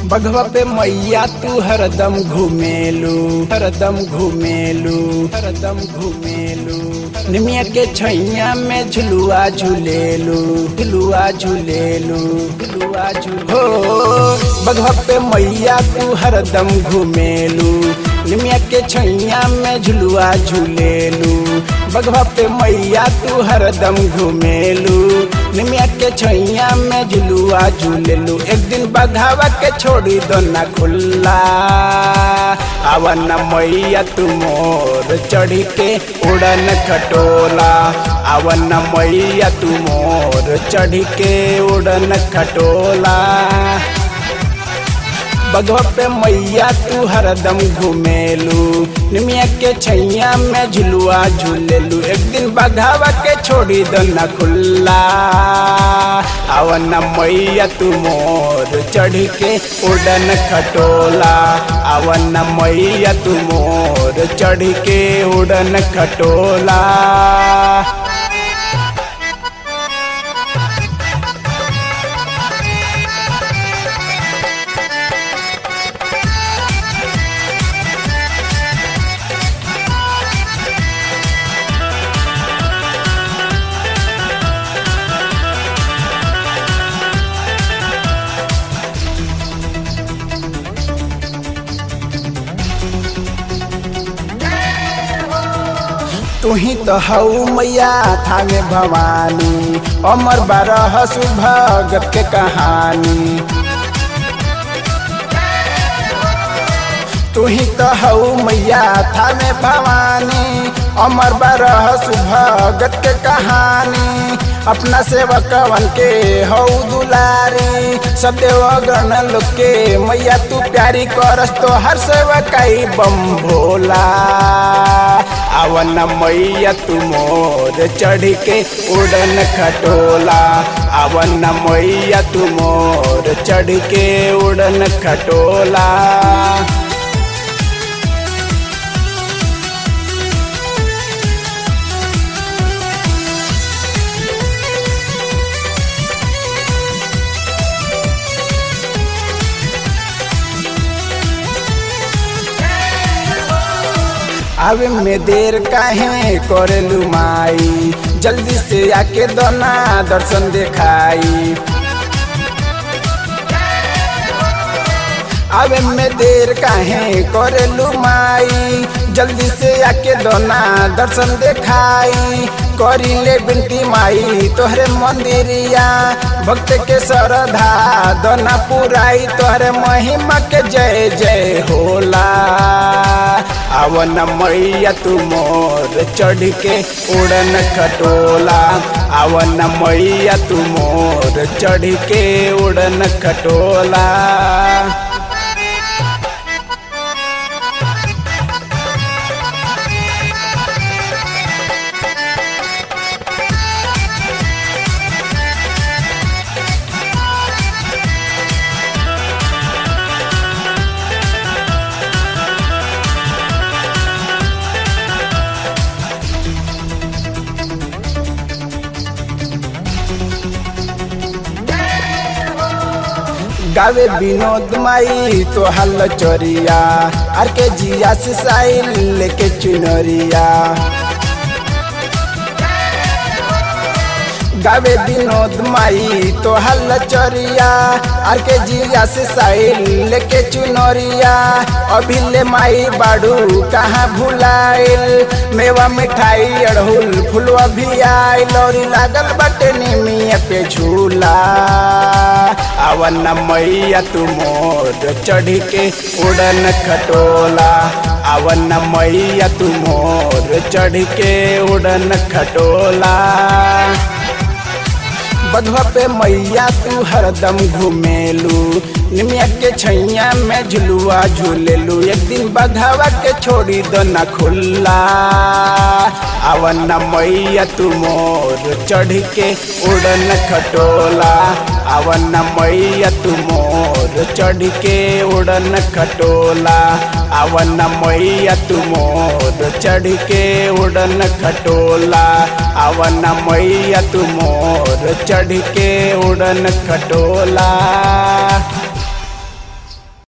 बघवा पे मैया तू हरदम घूमेलू हरदम घूमेलू हरदम घूमेलू निमिया के छैया में झुलुआ झूलेलू झुलुआ झूलेलू झुलुआ झूल हो बघवा पे मैया तू हरदम घूमेलू निमिया के छैया में झुलुआ झूलेलू बघवा पे मैया तू हरदम घूमेलू निमिया के छैया में झुलुआ झूलेलू एक दिन बघावा के छोड़ी दो ना खुल्ला आवन मैया तू मोर चढ़ी के उड़न खटोला आवन मैया तू मोर चढ़ी के उड़न खटोला बघवा पे मैया तू हरदम घूमेलू निमिया के छैया में झुलुआ झूलेलू एक दिन बघावा के छोड़ी दो न खुल्ला आवन मैया तू मोर चढ़ के उड़न खटोला आवन मैया तू मोर चढ़ के उड़न खटोला तू ही तो हऊ मैया थामे भवानी अमर बारह सुभगत के कहानी तू ही तो हऊ मैया थामे भवानी अमर बारह सुभगत के कहानी अपना सेवकवन के हऊ दुलारी सब देवगण लोग के मैया तू प्यारी करस तो हर सेवकाई बम भोला आवन मैया तू मोर चढ़ के उड़न खटोला आवन मैया तू मोर चढ़ के उड़न खटोला आवे में देर काहे करेलू माई जल्दी से आके दोना दर्शन देखाई आवे में देर काहे करेलू माई जल्दी से आके दोना दर्शन देखाई करी ले बिनती माई तोहरे मंदिरिया भक्त के श्रद्धा दोना पुराई तोहरे महिमा के जय जय होला आवन मैया तू मोर चढ़ के उड़न खटोला आवन मैया तू मोर चढ़ के उड़न खटोला गावे विनोद माई तो हल चोरिया आर के जिया से साइल लेके चुनरिया गावे विनोद माई तो हल चोरिया आर के जिया से साइल लेके चुनरिया अभी ले माई बाड़ू कहाँ भुलाइल मेवा मिठाई अड़हुल फुलवा भी आई लौरी लागल बटे निमिया पे झूला आवन मैया तू मोर चढ़ के उड़न खटोला आवन मैया तू मोर चढ़ के उड़न खटोला बधवा पे मैया तू हरदम घूमेलू निमिया के छैया में झुलुआ झूलेलू एक दिन बघावा के छोड़ी दो न खुल्ला आवन मैया तू मोर चढ़ के उड़न खटोला आवन मैया तू मोर चढ़ के उड़न खटोला आवन मैया तू मोर चढ़ के उड़न खटोला आवन मैया तू मोर चढ़ के उड़न खटोला